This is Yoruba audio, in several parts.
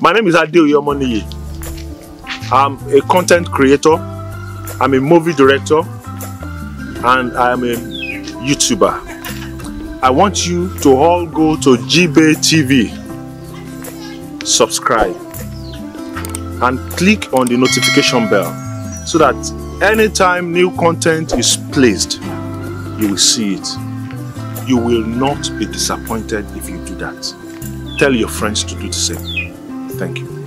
My name is Adeoye Omoniyi. I'm a content creator, I'm a movie director, and I'm a YouTuber. I want you to all go to GBay TV, subscribe, and click on the notification bell so that anytime new content is placed, you will see it. You will not be disappointed if you do that. Tell your friends to do the same. Thank you.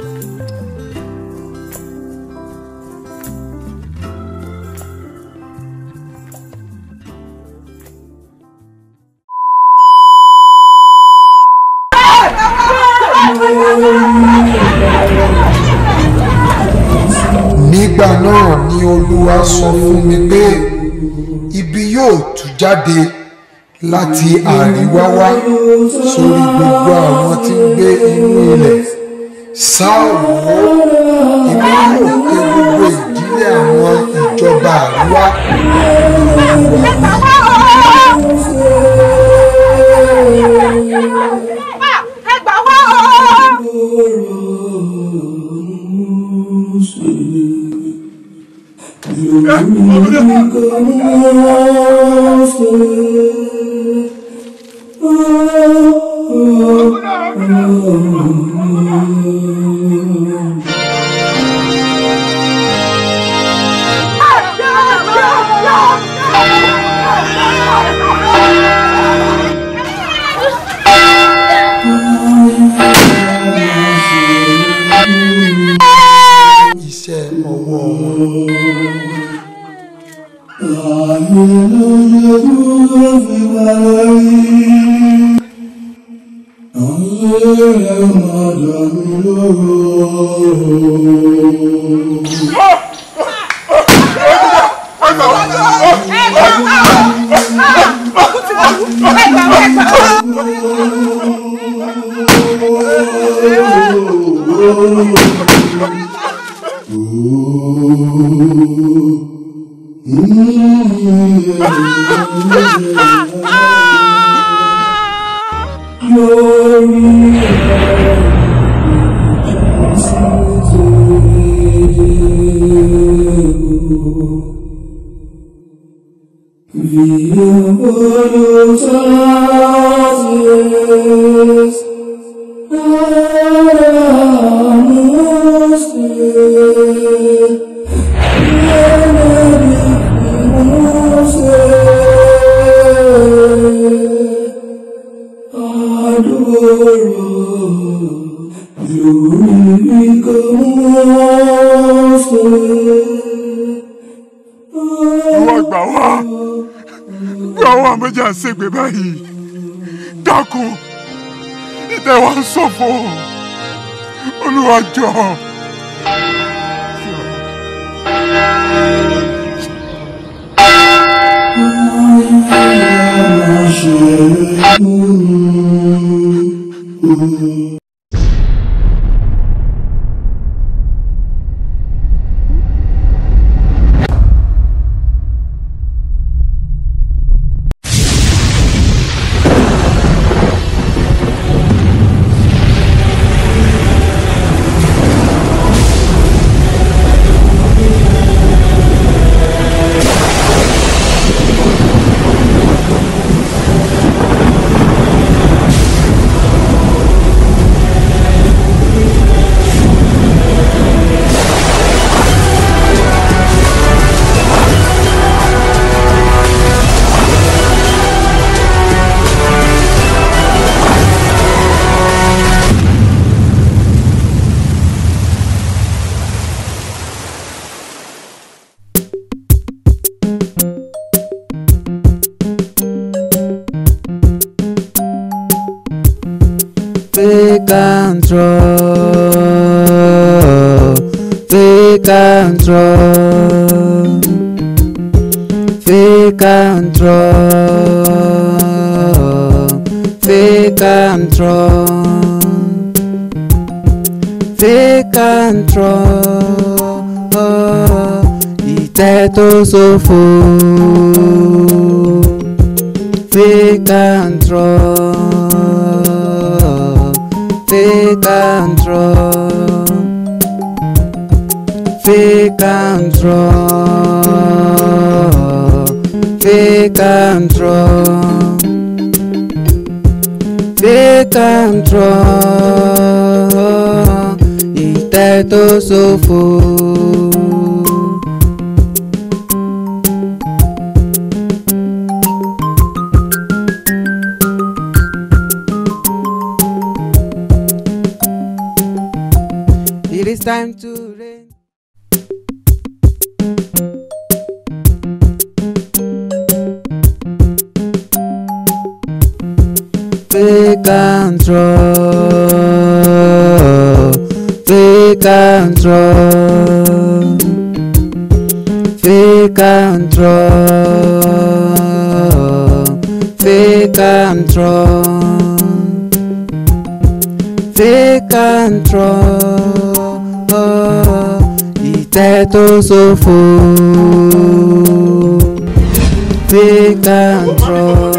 nígbà náà ni olúwa sọ fún mi pé ibi yóò tú jáde láti àríwá wá sórí gbogbo àwọn tí ń gbé inú ilẹ̀ sáà wò ó èmi yóò ké gbogbo ìdílé àwọn ìjọba àríwá iṣẹ́ ọwọ́ wọn. ìwọ gbà wá gbà wá méjì à ń ṣègbè báyìí dákun ìtẹ̀ wa ń ṣòfò olúwa jọ̀ọ́. Fake and draw, fake and draw, fake and draw, fake and draw, fake and draw. Ìtẹ́ tó ṣòfò, fake and draw. Fake and draw. fake and draw, fake and draw, fake and draw, ìtẹ́ tó ṣòfò. It is time to rain. Fake and draw, fake and draw, fake and draw, fake and draw, fake and draw, ìtẹ́ tó ṣòfò. Fake and draw.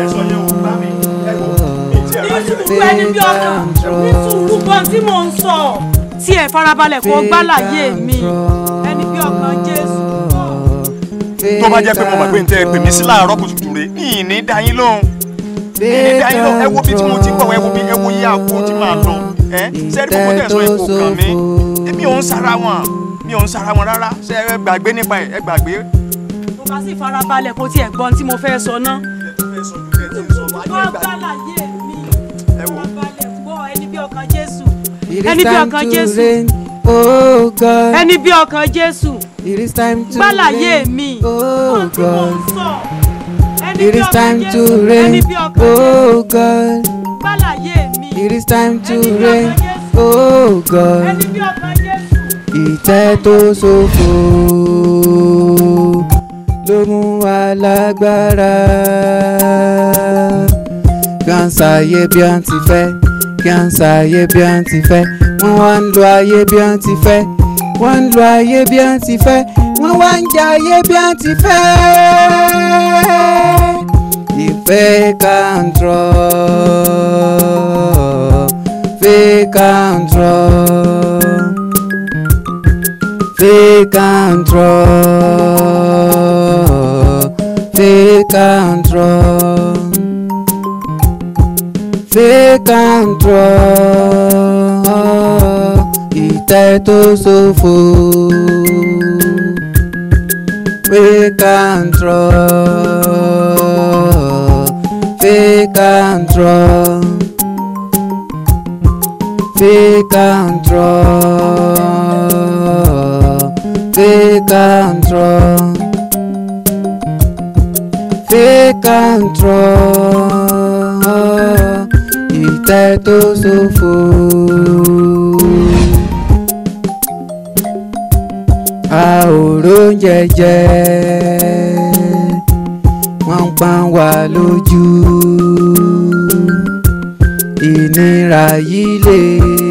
gbogbo ẹni bí ọkàn ní sùúrù gan tí mò ń sọ tí ẹ farabalẹ̀ kó gbálàyé mi ẹni bí ọkàn jésù. tó bá jẹ́ pé mo mọ̀ pé n tẹ́ ẹ pè mí sí láàárọ̀ kùtùkùtù rẹ̀ ní ìní dáyín lóhùn ìní dáyín lóhùn ẹ wo bí tí mo ti ń bọ̀ ẹ wo bí ẹ wo yí àpò tí màá lọ ẹ sẹ́ẹ̀dì gbogbo tẹ̀sán ipò kàn mí èmi ò ń sara wọn mi ò ń sara wọn rárá ṣe ẹ gbàgbé nípa ẹ ẹ gbàgbé. mo bá sì farabalẹ̀ kó tiẹ̀ gbọ́n tí mo fẹ́ sọ ná. wọ́n gbálàyé mi farabalẹ̀ gbọ́ ẹni bí ọkàn jésù It is ẹni bí time ọkàn to jésù rain. Oh God. ẹni bí ọkàn jésù It is time to gbálàyé rain. mi Oh gbọ́n tí mò ń God. sọ ẹni It bí is ọkàn time to jésù rain. ẹni bí ọkàn jésù Oh God. gbálàyé mi It is time to ẹni bí rain. ọkàn jésù Oh God. ẹni bí ọkàn jésù. Ìtẹ́ tó ṣòfò ló mú wa lágbára. Kí à ń ṣàyè bí à ń ti fẹ́, kí à ń ṣàyè bí à ń ti fẹ́. Wọ́n wá ń lo ayé bí à ń ti fẹ́, wọ́n ń lo ayé bí à ń ti fẹ́. Wọ́n wá ń jẹ ayé bí à ń ti fẹ́. Ìfẹ́ kan trọ́, fẹ́ kan trọ́. Fake and draw, fake and draw, fake and draw, ìtẹ́ tó ṣòfò. Fake and draw, fake and draw, fake and draw, fake and draw, fake and draw, ìtẹ́ tó ṣòfò. a ò róúnjẹ jẹ wọ́n ń pa wá lójú ìnira yìí lè.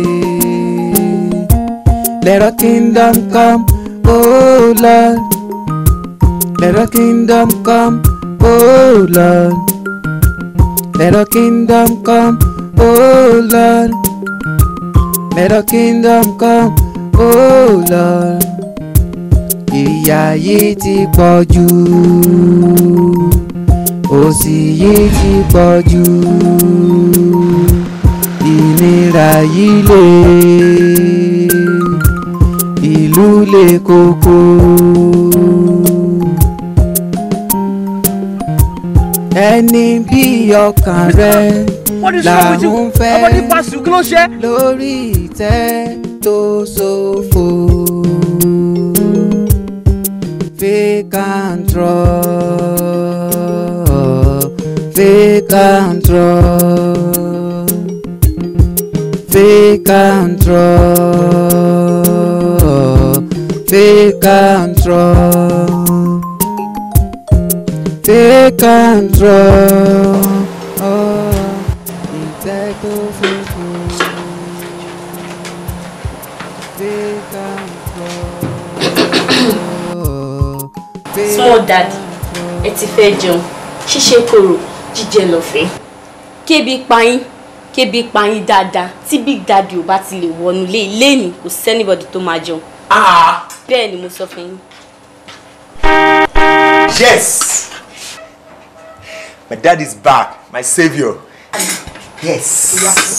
Let our kingdom come, oh Lord. Let our kingdom come, oh Lord. Let our kingdom come, oh Lord. Let our kingdom come, oh Lord. Ìyà yìí ti pọ̀ jù, òṣì yìí ti pọ̀ jù, ìnira yìí lè, ìlú lè koko. Ẹni bí ọkàn rẹ What is wrong with you? làwọn fẹ́ Nobody pass you, kí ló ṣe? lórí ìtẹ́ tó ṣòfò. Fake and draw, fake and draw, fake and draw, fake and draw, fake and draw. Ìtẹ́ tó ṣòfò. Fake and draw. fake small daddy ẹ ti fẹ́ jẹun ṣíṣe kòrò jíjẹ lọ́fẹ̀ẹ́ kébi payín kébi payín dáadáa tí big daddy ò bá ti lè wọnú ilé ilé ni kò sẹ́nibọ̀dì tó máa jẹun bẹ́ẹ̀ ni mo sọ fún yín. Yes! My dad is back, my savior. Yes.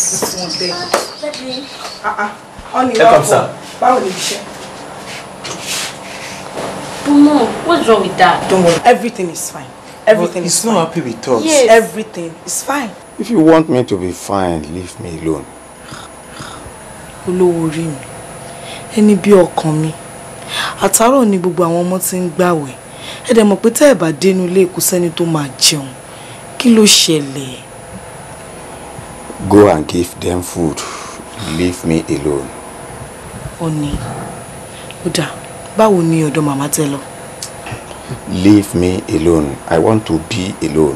Honey, Welcome, sir. Báwo ni iṣẹ́? But mom, what's wrong with that? Don't worry, everything is fine. Everything is He's fine. not happy with us. Yes. Everything is fine. If you want me to be fine, leave me alone. Olówó orí mi, ẹni bí ọkàn mi. Àtàárọ̀ ni gbogbo àwọn ọmọ ti ń gbàwẹ̀. Ẹ dẹ̀ mọ̀ pé tẹ́ ẹ̀ bá dénú ilé kò sẹ́ni tó máa jẹun. Kí ló ṣẹlẹ̀? Go and give them food. Leave me alone. Ọ̀nì. Ó dà, báwo ni ọ̀dọ̀ màmá tẹ lọ? Leave me alone. I want to be alone.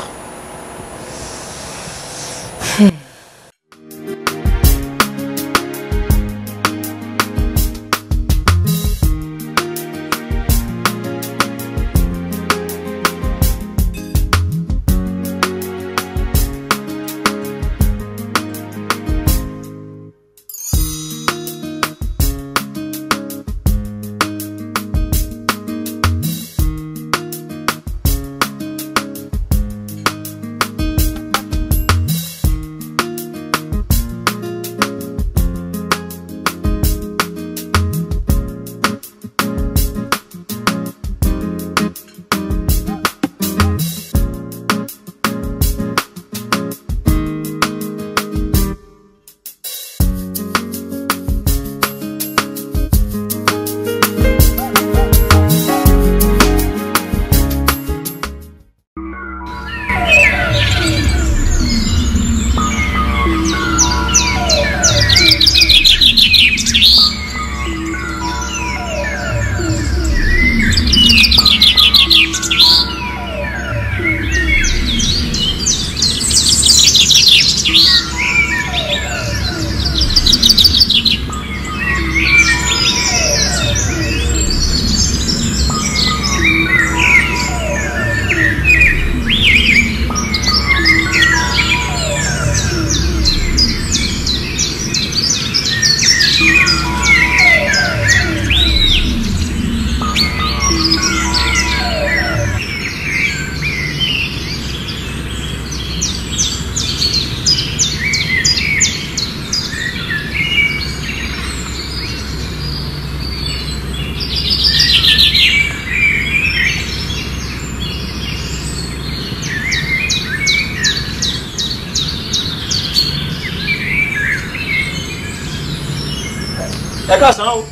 ẹ káàsán o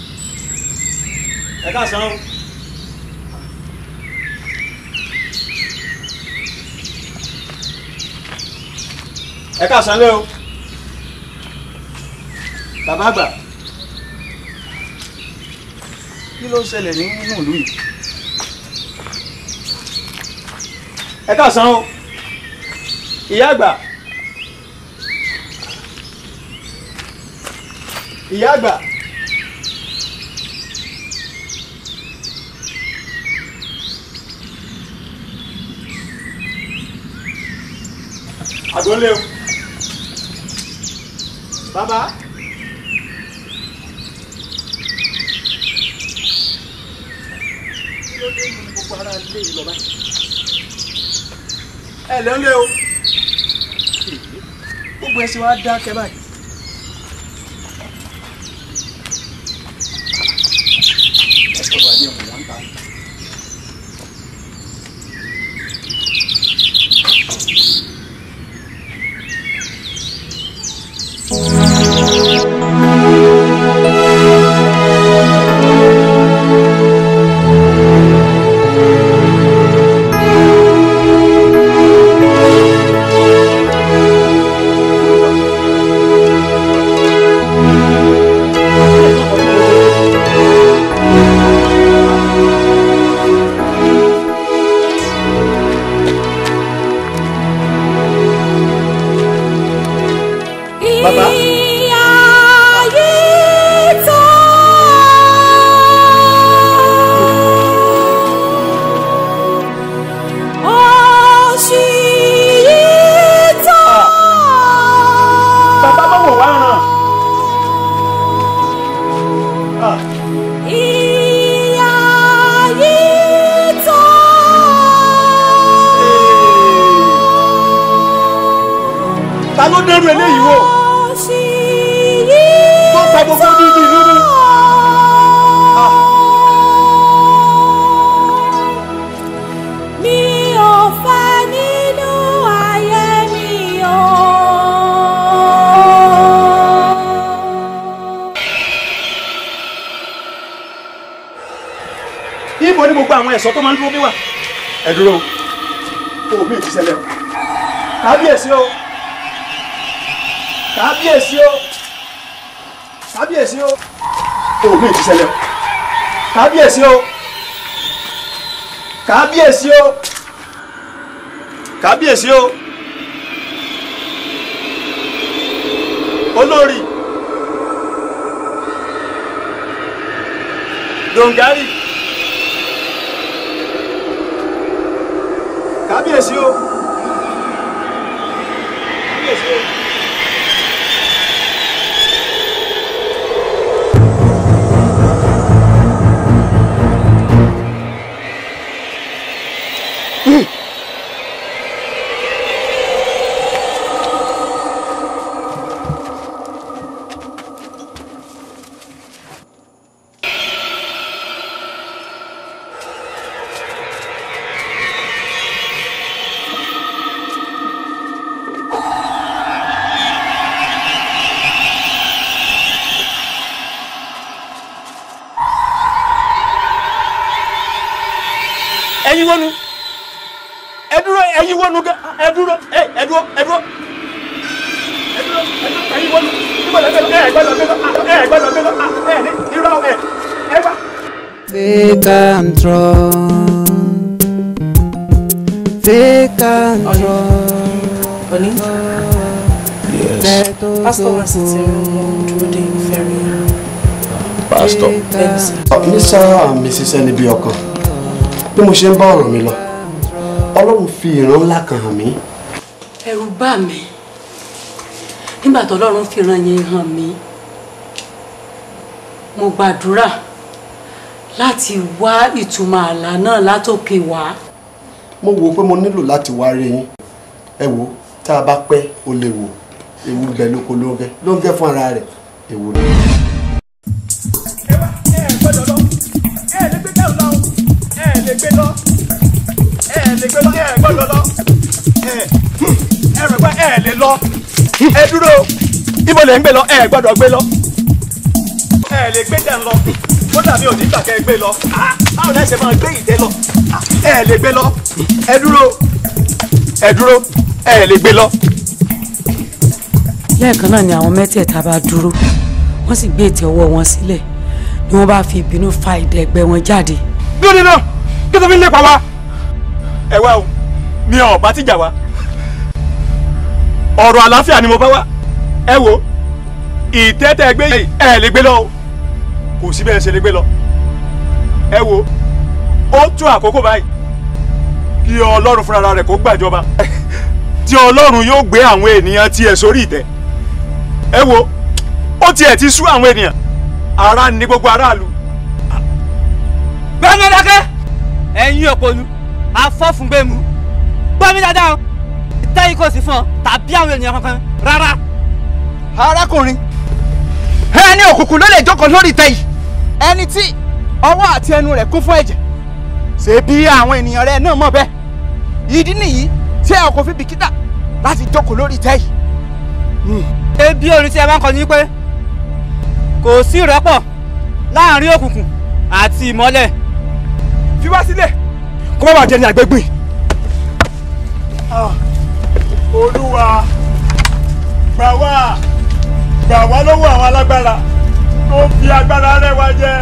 ẹ káàsán o. ẹ káàsán lé o bàbá àgbà kí ló ń ṣẹlẹ̀ ní nínú ìlú yìí ẹ káàsán o ìyá àgbà ìyá àgbà. àgbọ̀nlé o bàbá. kí ló dé nínú gbogbo ara ilé yìí lọ báyìí. ẹ lẹ́ ń lé o gbogbo ẹ ṣe wá dákẹ́ báyìí. ẹ sọ̀rọ̀ ayé ọ̀hún wá ń ta. dẹrù eléyìí wò tó pa gbogbo dídì ìlú mu. mi ò fẹ́ nínú ayé mi o. ibo ni gbogbo àwọn ẹ̀ṣọ́ tó máa ń dúró bí wà. ẹ dúró o ò mí ì ti ṣẹlẹ̀ o kábíyèsí o kábíyèsí o kábíyèsí o o ò mí ì ti ṣẹlẹ̀ o kábíyèsí o kábíyèsí o kábíyèsí o olórí dongari. kábíyèsí o kábíyèsí o. ẹ̀yin wọnú ẹ dúró ẹ̀yin wọnú gẹ ẹ dúró ẹ ẹ dúró ẹ dúró ẹ dúró ẹ dúró ẹ̀yin wọnú níbo lẹ gbé lọ ẹ gbọ́dọ̀ gbé lọ ẹ gbọ́dọ̀ gbé lọ ẹ ní irọ́ ẹ ẹ gbà. Fake and strong. Fake and strong. Oni, pásítọ̀ wá sí ti rún dúró dé ìfẹ́ rí. Pastor. Mr. and Mrs. Ẹnibi ọkàn bí mo ṣe ń bá ọ̀rọ̀ mi lọ Ọlọ́run fi ìran ńlá kan hàn mí. ẹ̀rù bà mí nígbà tó Ọlọ́run fi ìran yẹn hàn mí mo gbàdúrà láti wá ìtumọ̀ àlá náà látòkè wá. mo wò ó pé mo nílò láti wá rí yín ẹ wò ó tá a bá pẹ́ ó lè wò ewu bẹ lóko ló ń gẹ ló ń gẹ fún ara rẹ̀ ewu ni. ẹ lè gbé bẹ́ẹ̀ lọ ẹ lè gbé lọ ẹ lè gbé lọ ẹ gbọ́dọ̀ lọ ẹ ẹ rẹ̀ pé ẹ lè lọ ẹ dúró ibo lè ń gbé lọ ẹ gbọ́dọ̀ gbé lọ ẹ lè gbé dẹ̀ lọ ó dàbí òní gbà kẹ́ ẹ gbé lọ Ah, báwo lẹ ṣe máa gbé ìdẹ lọ Ah, ẹ lè gbé lọ ẹ dúró ẹ dúró ẹ lè gbé lọ. lẹ́ẹ̀kan náà ni àwọn mẹ́tẹ̀ẹ̀ta bá dúró wọ́n sì gbé ètè ọwọ́ wọn sílẹ̀ ni wọ́n bá fi ìbínú fa ìdẹ̀gbẹ́ wọn jáde. lónìí náà kí tó fi ń lépa wa. ẹ wá o mi ò bá tìjà wa ọ̀rọ̀ àlàáfíà ni mo bá wá ẹ wo ìtẹ́tẹ́ gbé yìí ẹ lè gbé lọ o kò sí bẹ́ẹ̀ ṣe lè gbé lọ ẹ wo ó tún àkókò báyìí kí ọlọ́run fúnra rẹ̀ kó gbàjọba tí ọlọ́run yóò gbé àwọn ènìyàn tiẹ̀ sórí ìtẹ́ ẹ wo ó tiẹ̀ ti sú àwọn ènìyàn ara ní gbogbo aráàlú gbẹ́mi dákẹ́ ẹ̀yin òpònú afọ́fúngbẹ́mu gbẹ́mi dáadáa o ìtẹ́yìn kò sí fún ọ tàbí àwọn ènìyàn kankan rárá. arákùnrin ẹni òkùnkùn ló lè jókòó lórí ìtẹ́ yìí ẹni tí ọwọ́ àti ẹnu rẹ̀ kún fún ẹ̀jẹ̀ ṣé bí àwọn ènìyàn rẹ̀ náà mọ̀ bẹ́ẹ̀ ìdí nìyí tí ẹ kò fi bìkítà láti jókòó lórí ìtẹ́ yìí. ebi orin tí ẹ máa ń kọ ní pé kò sí ìrẹ́pọ̀ láàrin òkùnkùn àti ìmọ́lẹ̀. fi wá sílẹ̀ kó má bàa jẹ ní àgbégbìn. olúwa gbà wá gbà wá lọ́wọ́ àwọn alágbára tó fi agbára rẹ̀ wá jẹ.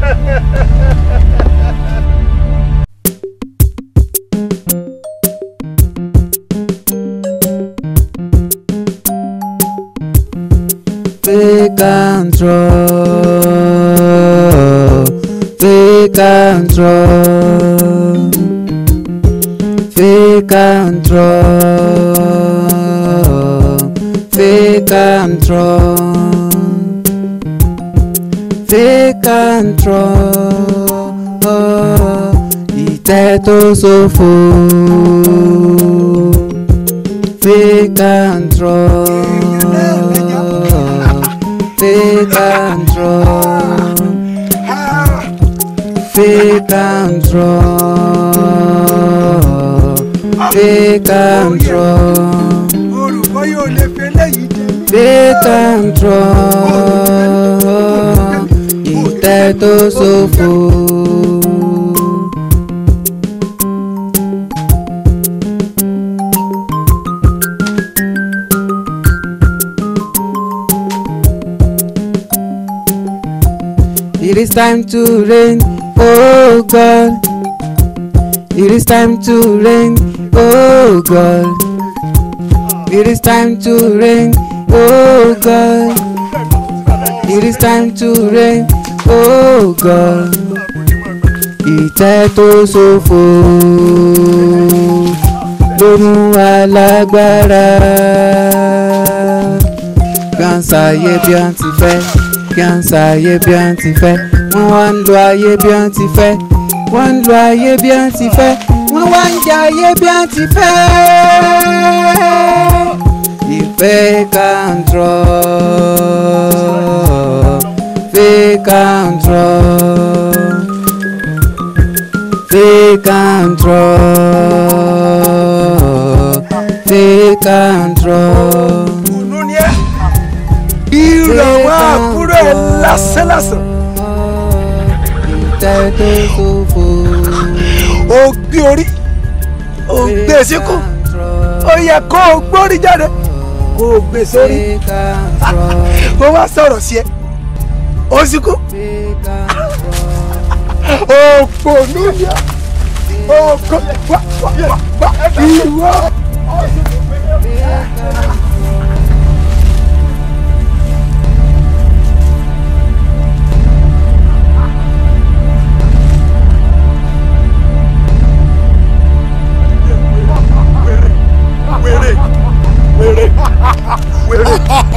Fake and draw. Fake and draw. Fake and draw. Fake and draw. Fake and draw. Ìtẹ́ tó ṣòfò. Fake and draw. Take control. Take control. Take control. olùkọ́ yóò lè fi eléyìí jẹ. Take control. Ìtẹ́ tó ṣòfò. It is time to rain, oh God. It is time to rain, oh God. It is time to rain, oh God. It is time to rain, oh God. Ìtẹ́ tó ṣòfò ló mú alágbára. Gánsà ayé bí wọ́n ti fẹ́, gánsà ayé bí wọ́n ti fẹ́. Wọ́n wá ń lo ayé bí wọ́n ti fẹ́, wọ́n ń lo ayé bí wọ́n ti fẹ́. Wọ́n wá ń jẹ ayé bí wọ́n ti fẹ́. Ìfẹ́ control, fake control, fake control, fake control. ìrànwọ́ àbúrò ẹ̀ lásánlásán. Ìtẹ́ tó ṣòfò. ó gbé orí ó gbé síkù ó yẹ kó o gbórí jáde kó o gbé sórí kó wá sọ̀rọ̀ sí ẹ ó síkù òpònú yẹ òkò wá wá wá wá ìwọ. wèrè wèrè wèrè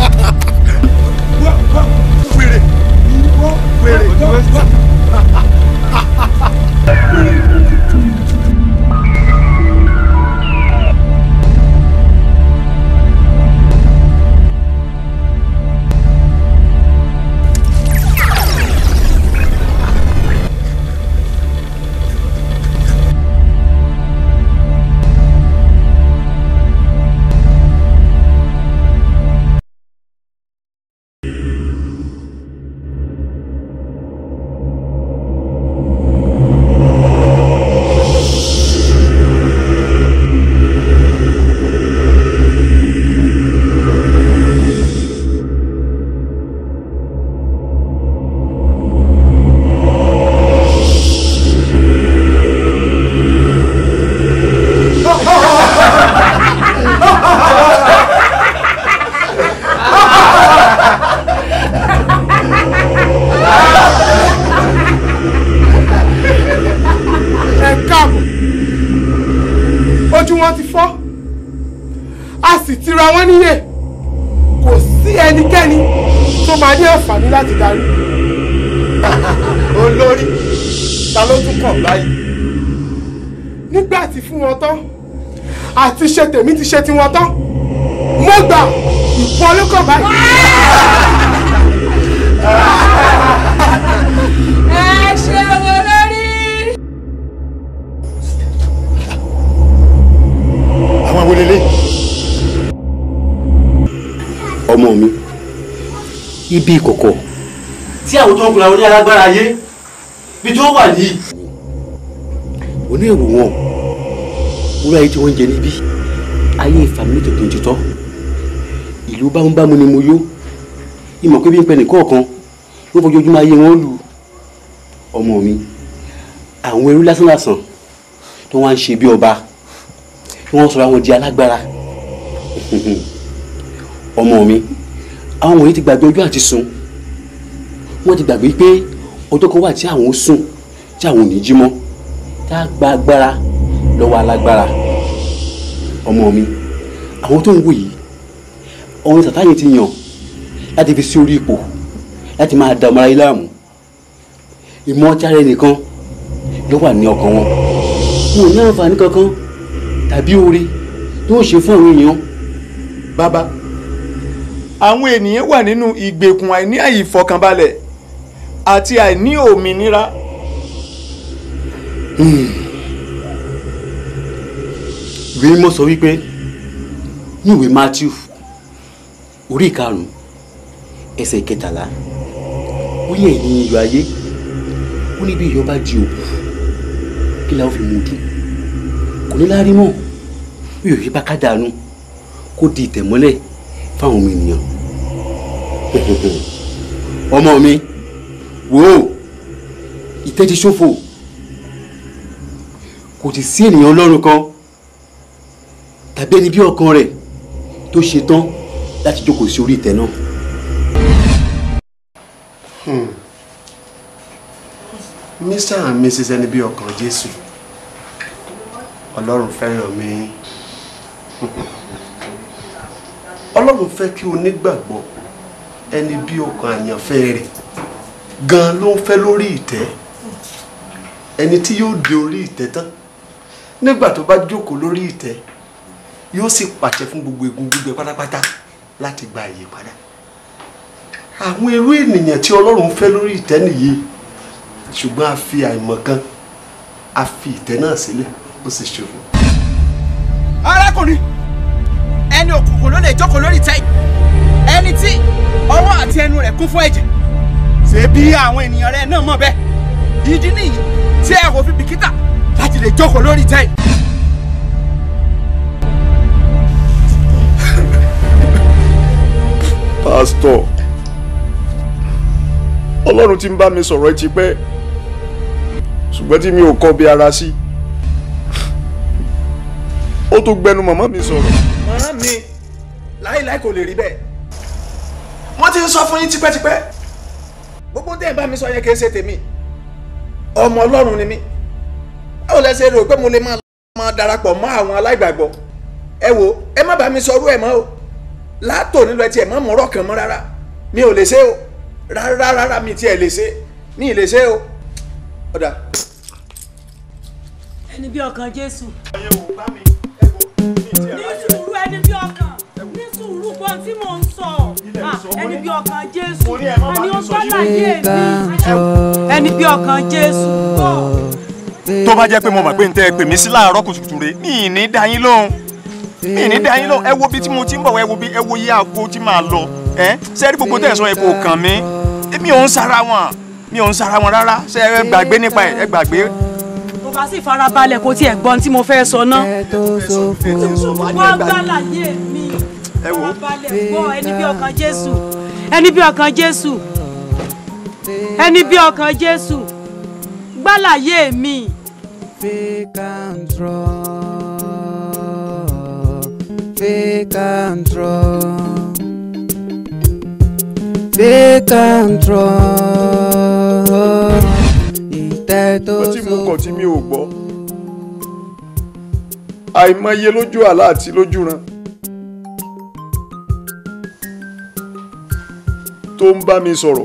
wèrè wèrè. ẹ káàbọ̀ ojú wọn ti fọ́ a sì ti ra wọn níyè kò sí ẹnikẹ́ni tó máa ní àǹfààní láti darí. olórí ta ló tún kàn báyìí. nígbà tí fún wọn tán àti ṣe tèmi ti ṣe tiwọn tán mo gbà ìpọn olókàn báyìí. ẹ ṣe wo lórí. àwọn wo lélẹ̀. ọmọ mi ibi ìkọ̀kọ̀ tí àwọn tó ń kura orí alágbára ayé bí tó wà yìí. onírò wọn wúrà ayé tí wọ́n ń jẹ níbí ayé ìfàmìlì tó kún tutọ́ ìlú bámúbámú ni mo yó ìmọ̀ pé bí n pẹ nìkọ̀ọ̀kan ló fojoojúmọ́ ayé wọn lù ọmọ mi àwọn ẹrú lásánlàsàn tó wá ń ṣe bí ọba tí wọ́n sọ̀rọ̀ àwọn di alágbára ọmọ mi àwọn wọ̀nyí ti gbàgbé ọjọ́ àti sùn wọ́n ti gbàgbé pé ọjọ́ kan wà tí àwọn ó sùn tí àwọn ò ní jí mọ́ tá a gba agbára lọ́wọ́ alágbára ọmọ mi àwọn tó ń wò yìí ọ̀run sàtáyé ti yàn láti fi sí orí ipò láti máa da ọmọ aráyé láàmú ìmọ̀ ọtí ara ẹnìkan ló wà ní ọkàn wọn wọn ò ní àǹfààní kankan tàbí oore tí wọ́n ṣe fún àwọn èèyàn bàbá àwọn ènìyàn wà nínú ìgbèkùn àìní àìfọkànbalẹ̀ àti àìní òmìnira. ìwé mímọ́ sọ wípé ní ìwé Matthew orí ìkarùn-ún ẹsẹ̀ ìkẹtàlá ó yẹ ẹ̀yin iyọ̀ ayé ó ní bí iyọ̀ bá di òkú kí la ó fi mú un dùn kò ní láárí mọ́ bí iyọ̀ yìí bá ká dànù kó di ìtẹ̀mọ́lẹ̀ fáwọn ọmọ ènìyàn ọmọ mi wò ó ìtẹ́ ti ṣòfò kò ti sí ènìyàn ọlọ́run kan tàbí ẹni bí ọkàn rẹ̀ tó ṣe tán láti jókòó sí orí ìtẹ́ náà. Mr and Mrs ẹni bí ọkàn Jésù Ọlọ́run fẹ́ràn mi Ọlọ́run fẹ́ kí o nígbàgbọ́ ẹni bí ọkàn àyànfẹ́ rẹ̀ gan ló ń fẹ́ lórí ìtẹ́ ẹni tí yóò dé orí ìtẹ́ tán nígbà tó bá jókòó lórí ìtẹ́ yóò sì pàṣẹ fún gbogbo egun gbígbẹ pátápátá láti gba ìyípadà àwọn irú ènìyàn tí Ọlọ́run fẹ́ lórí ìtẹ́ nìyí ṣùgbọ́n a fi àìmọ̀kan a fi ìtẹ́ náà sílẹ̀ ó sì ṣòfò. arákùnrin ẹni òkùnkùn ló lè jókòó lórí ìtẹ́ yìí ẹni tí ọwọ́ àti ẹnu rẹ̀ kún fún ẹ̀jẹ̀ ṣé bí àwọn ènìyàn rẹ̀ náà mọ̀ bẹ́ẹ̀ ìdí nìyí tí ẹ kò fi bìkítà láti lè jókòó lórí ìtẹ́ yìí. pásítọ̀ ọlọ́run ti ń bá mi sọ̀rọ̀ ẹ ti pẹ́ ṣùgbọ́n tí mi ò kọ́ bí ara sí ó tó gbẹnu màmá mi sọ̀rọ̀. màmá mi láíláí kò lè rí bẹ́ẹ̀ wọ́n ti ń sọ fún yín tipẹ́tipẹ́ gbogbo tẹ́ ẹ̀ bá mi sọ yẹn kì í ṣe tèmi ọmọ ọlọ́run ni mí báwo lẹ ṣe rò pé mo lè máa máa darapọ̀ mọ́ àwọn aláìgbàgbọ́ ẹ wo ẹ má bá mi sọ orú ẹ̀ mọ́ o látò nílò ẹ tiẹ̀ mọ́ mọ́rọ̀ kan mọ́ rárá mi ò lè ṣe o rárá rárá mi tiẹ̀ lè ṣe mi ì lè ṣe o ọ̀dà. ẹni bí ọkàn jésù. ní sùúrù ẹni bí ọkàn ní sùúrù gbọ́n tí mò ń sọ Ah, ẹni bí ọkàn jésù ẹni ó sálàyé mi ẹni bí ọkàn jésù gbọ́. tó bá jẹ́ pé mo mọ̀ pé n tẹ́ ẹ pè mí sí láàárọ̀ kùtùkùtù rẹ̀ mi ì ní dá yín lóhùn mi ì ní dá yín lóhùn ẹ wo bí tí mo ti ń bọ̀ ẹ wo bí ẹ wo yí àgbo tí màá lọ ẹ sẹ́ẹ̀rí gbogbo tẹ̀ sọ ẹ kò kàn mí mi ò ń sara wọn mi ò ń sara wọn rárá ṣe ẹ gbàgbé nípa ẹ ẹ gbàgbé. tó bá sì farabalẹ̀ kó tiẹ̀ gbọ́n tí mo fẹ́ sọ náà. wọ́n gbàlàyé mi farabalẹ̀ gbọ́ ẹni bí ọkàn jésù ẹni bí ọkàn jésù ẹni bí ọkàn jésù gbàlàyé mi. Fake and draw, fake and draw, fake and draw. Ìtẹ́ tó ó tí mo kọ̀ tí mi ò gbọ́ àìmọye lójú àlá àti lójú ran tó ń bá mi sọ̀rọ̀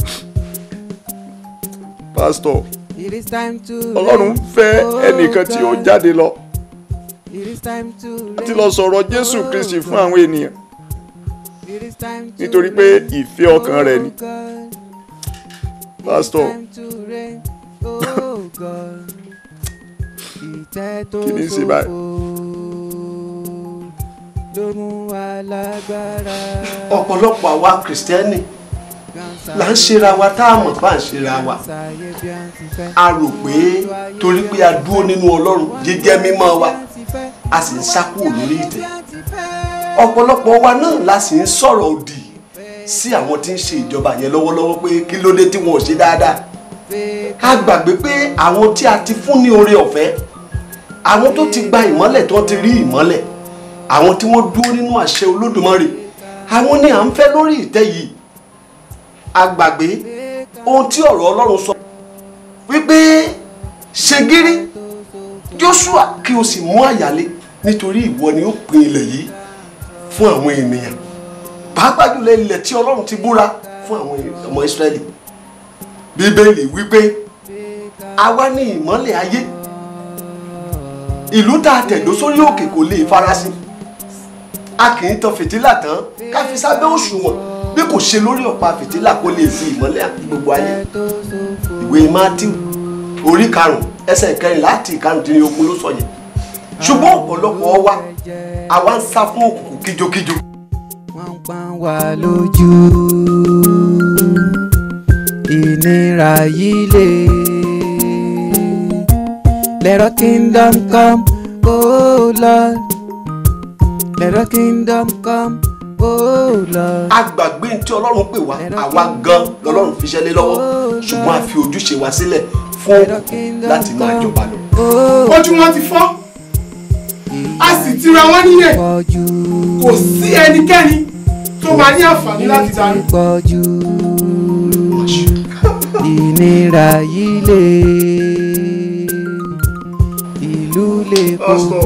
pásítọ̀ It is time to ọlọ́run fẹ́ ẹnìkan tí ó jáde lọ It is time to láti lọ sọ̀rọ̀ jésù kristi fún àwọn ènìyàn It is time to nítorí pé ìfẹ́ ọkàn rẹ̀ ni pásítọ̀ to reign, oh God. Ìtẹ́ tó Kí ni í ṣe báyìí? ló mú wa lágbára. ọ̀pọ̀lọpọ̀ àwa kìrìsìtẹ́nì là ń ṣera wa tá a mọ̀ bá ń ṣera wa a rò pé torí pé a dúró nínú ọlọ́run jíjẹ́ mímọ́ wa a sì ń sá kúrò lórí ìtẹ́ ọ̀pọ̀lọpọ̀ wa náà la sì ń sọ̀rọ̀ òdì sí àwọn tí ń ṣe ìjọba yẹn lọ́wọ́lọ́wọ́ pé kí ló dé tí wọn ò ṣe dáadáa a gbàgbé pé àwọn tí a ti fún ní oore ọ̀fẹ́ àwọn tó ti gba ìmọ́lẹ̀ tó ti rí ìmọ́lẹ̀ àwọn tí wọ́n dúró nínú àṣẹ olódùmarè àwọn ni à ń fẹ́ lórí ìtẹ́ yìí a gbàgbé ohun tí ọ̀rọ̀ ọlọ́run sọ wípé ṣe gírí joshua kí o sì mú àyálé nítorí ìwọ ni ó pín ilẹ̀ yìí fún àwọn ènìyàn pàápàá jùlọ ilẹ̀ tí ọlọ́run ti búra fún àwọn ọmọ ìsírẹ́lì bíbélì wípé àwa ní ìmọ́lẹ̀ ayé ìlú tá a tẹ̀dó sórí òkè kò lè farasin a kì í tan fìtílà tán ká fi sábẹ́ òṣùwọ̀n bí kò ṣe lórí ọ̀pá fìtílà kó lè fi ìmọ́lẹ̀ àti gbogbo ayé ìwé matthew orí karùn-ún ẹsẹ̀ kẹrin láti ìkarùndínlógún ló sọ yẹn ṣùgbọ́n ọ̀pọ̀lọpọ̀ wa àwa ń sá fún òkùnkùn kíjokíjo. wọ́n pa wá lójú ìnira yìí lè. Let our kingdom come, oh Lord. Let our kingdom come, oh Lord. a gbàgbé ní tí ọlọ́run pè wá àwa gan lọ́lọ́run fi ṣẹ́lẹ̀ lọ́wọ́ ṣùgbọ́n a fi ojúṣe wa sílẹ̀ fún òkùnkùn láti máa jọba lọ. ojú wọn ti fọ́ a sì ti ra wọn níyẹn kò sí ẹnikẹ́ni tó máa ní àǹfààní láti darí. pọ̀jù ìnira yìí lè ìlú lè kókó.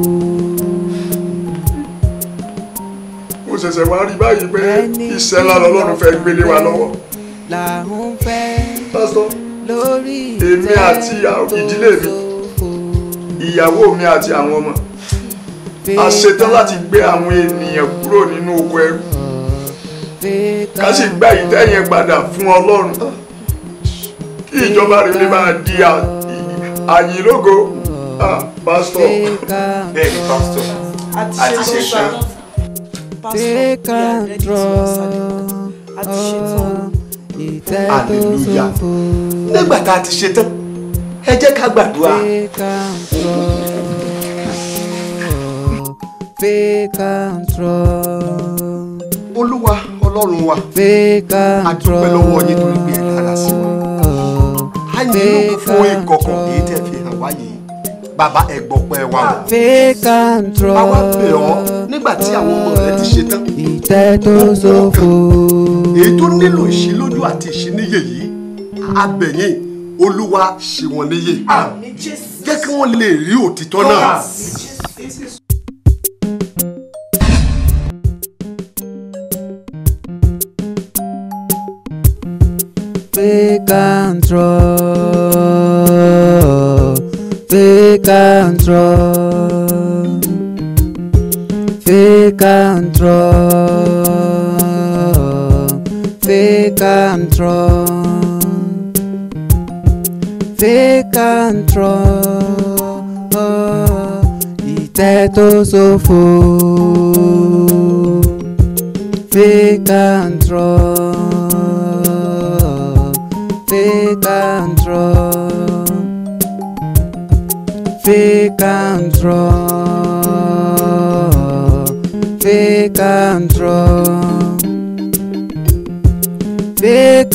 ó ṣẹ̀ṣẹ̀ wá rí báyìí pé iṣẹ́ ńlá lọ́lọ́run fẹ́ gbélé wa lọ́wọ́. làwọn fẹ́ pásítọ̀ lórí èmi àti ìdílé mi ìyàwó mi àti àwọn ọmọ a ṣetán láti gbé àwọn ènìyàn kúrò nínú oko ẹrú ká sì gba ìtẹ́yẹn padà fún ọlọ́run kí ìjọba rere máa di àyìnlógo pásítọ̀. bẹ́ẹ̀ ni pásítọ̀ àti ṣetán. take control ìtẹ́ tó hallelujah ṣòfò. nígbà tá a ti ṣe tán ẹ jẹ́ ká gbàdúrà. Take control. olúwa ọlọ́run wa Take a dúpẹ́ lọ́wọ́ yín torí pé ẹ dára sí wa. a yìn lóko fún ìkọ̀kọ̀ èyí tẹ́ fi hàn wá yìí bàbá ẹ gbọ́pẹ́ wa o. Take control. àwa bẹ̀ ọ́ nígbà tí àwọn ọmọ rẹ ti ṣe tán. ìtẹ́ tó ṣòfò. èyí tó nílò ìṣílójú àti ìṣíníyè yìí abẹ̀yìn olúwa ṣe wọn níyè. jẹ́ kí wọ́n lè rí òtítọ́ náà. Take control. Take control. Take control. Take control. Take control. Ìtẹ́ tó ṣòfò. Take control. Take control. Take control. Take control. Take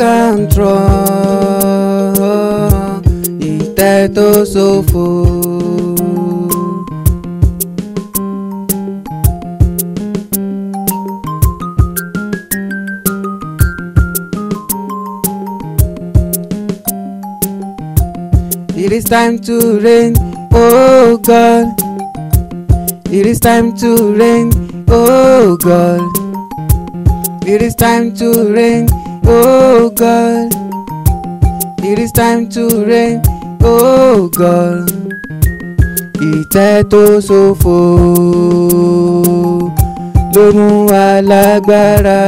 control. Ìtẹ́ tó ṣòfò. It is time to reign, oh God. It is time to reign, oh God. It is time to reign, oh God. It is time to reign, oh God. Ìtẹ́ tó ṣòfò ló mú wa lágbára.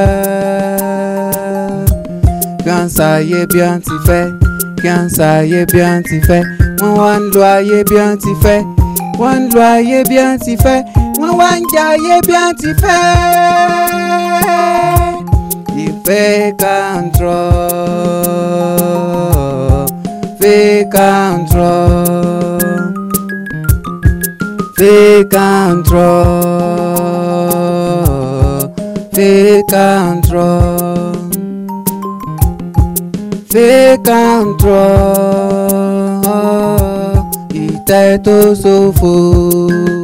Kí wọ́n ṣàyè bí wọ́n ti fẹ́, kí wọ́n ṣàyè bí wọ́n ti fẹ́. Wọ́n wá ń lo ayé bí wọ́n ti fẹ́, wọ́n ń lo ayé bí wọ́n ti fẹ́. Wọ́n wá ń jẹ ayé bí wọ́n ti fẹ́. Ìfẹ́ control, fake control, fake control, fake control, fake control. Ìtẹ́ tó ṣòfò.